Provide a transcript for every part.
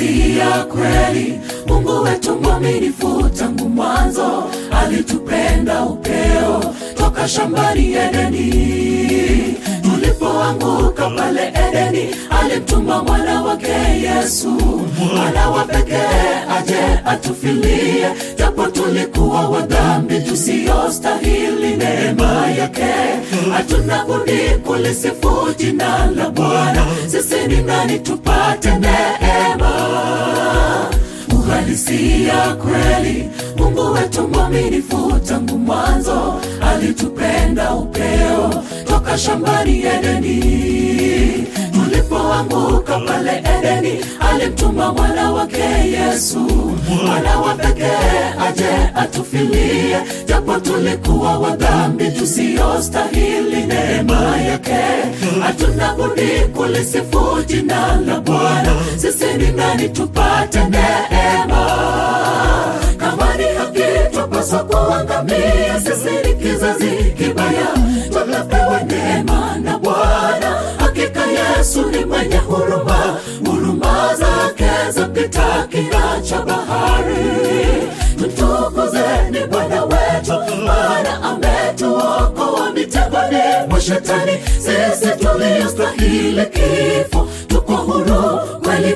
uhalisia kweli. Mungu wetu mwaminifu tangu mwanzo, alitupenda upeo toka shambani Edeni. Tulipoanguka pale Edeni, alimtuma mwana wake Yesu, mwana wa pekee aje atufilie, japo tulikuwa wadhambi tusiyostahili neema yake. Hatuna budi kulisifu jina la Bwana, sisi ni nani tupate neema uhalisia kweli. Mungu wetu mwaminifu tangu mwanzo, alitupenda upeo toka shambani Edeni. Tulipoanguka pale Edeni, alimtuma mwana wake Yesu, mwana wa pekee aje atufilie, japo tulikuwa wadhambi tusiyostahili neema yake. Hatuna budi kulisifu jina la Bwana, sisi ni nani tupate neema kama ni haki twapaswa kuangamia, sisi ni kizazi kibaya, tumepewa neema na Bwana. Hakika Yesu ni mwenye huruma, huruma zake zapita kina cha bahari. Mtukuzeni Bwana wetu, maana ametuokoa mitegoni mwa Shetani. Sisi tuliostahili kifo, tuko huru kweli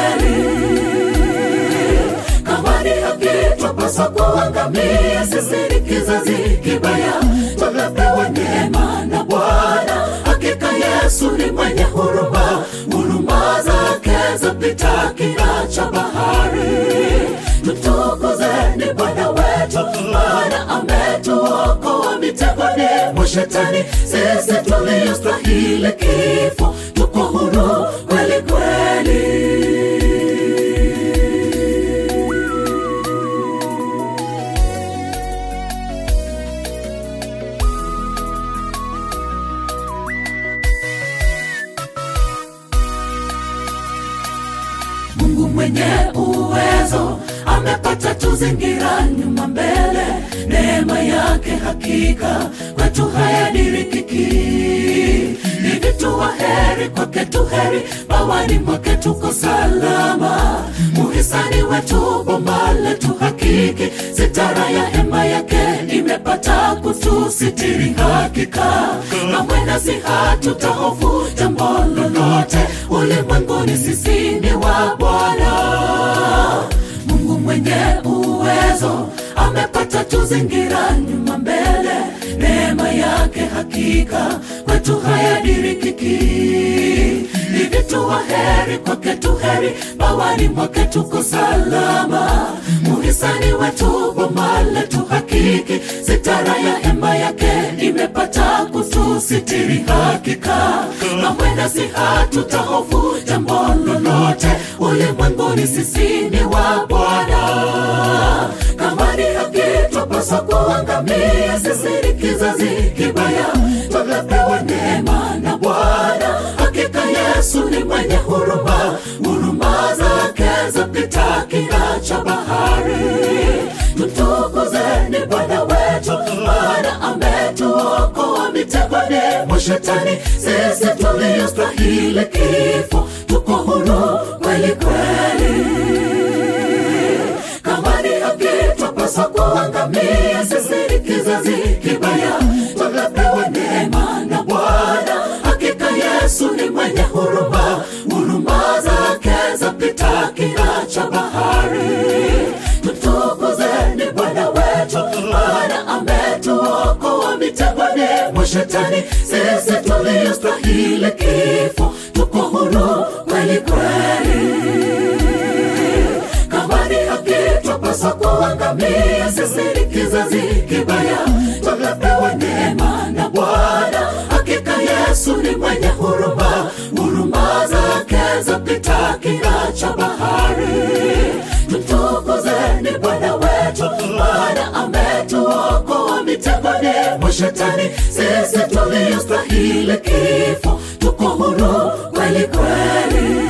kweli kama ni haki twapaswa kuangamia, sisi ni kizazi kibaya, tumepewa neema na Bwana. Hakika Yesu ni mwenye huruma, huruma zake zapita kina cha bahari. Mtukuzeni Bwana wetu, maana ametuokoa mitegoni mwa Shetani. Sisi tuliostahili kifo, tuko huru kweli kweli. Mungu mwenye uwezo amepata tuzingira nyuma mbele, neema yake hakika kwetu hayadirikiki. Hivi tu waheri kwake tu heri, bawani mwake tuko salama. Muhisani wetu bomba letu hakiki, sitara ya hema yake imepata kutusitiri hakika. Kamwe nasi hatutahofu jambo lolote, ulimwenguni sisi ni wa Bwana. Mungu mwenye uwezo amepata tuzingira nyuma mbele, neema yake hakika kwetu hayadirikiki. Hivi tu waheri kwake tu heri, bawani mwake tuko salama. Muhisani wetu bomba letu hakiki, sitara ya hema yake imepata kutusitiri hakika. Kamwe nasi hatutahofu jambo lolote, ulimwenguni sisi ni wa Bwana. Kama ni haki twapaswa kuangamia, sisi ni kizazi kibaya, tumepewa neema na Bwana. Hakika Yesu ni mwenye huruma, huruma zake zapita kina cha bahari. Mtukuzeni Bwana wetu, maana ametuokoa mitegoni mwa Shetani. Sisi tuliostahili kifo, tuko huru kweli kweli kama ni haki twapaswa kuangamia, sisi ni kizazi kibaya, tumepewa neema na Bwana. Hakika Yesu ni mwenye huruma, huruma zake zapita kina cha bahari. Mtukuzeni Bwana wetu, maana ametuokoa mitegoni mwa Shetani. Sisi tuliostahili kifo, tuko huru kweli kweli kama ni haki twapaswa kuangamia, sisi ni kizazi kibaya, tumepewa neema na Bwana. Hakika Yesu ni mwenye huruma, huruma zake zapita kina cha bahari. Mtukuzeni Bwana wetu, maana ametuokoa mitegoni mwa Shetani. Sisi tuliostahili kifo, tuko huru kweli kweli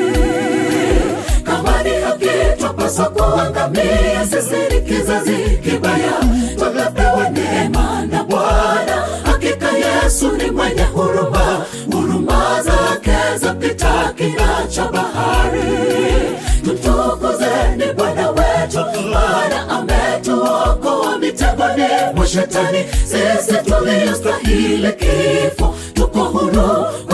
kama ni haki twapaswa kuangamia, sisi ni kizazi kibaya, tumepewa neema na Bwana. Hakika Yesu ni mwenye huruma, huruma zake zapita kina cha bahari. tutukuzeni Bwana wetu, maana ametuokoa mitegoni mwa shetani. Sisi tuliostahili kifo tuko huru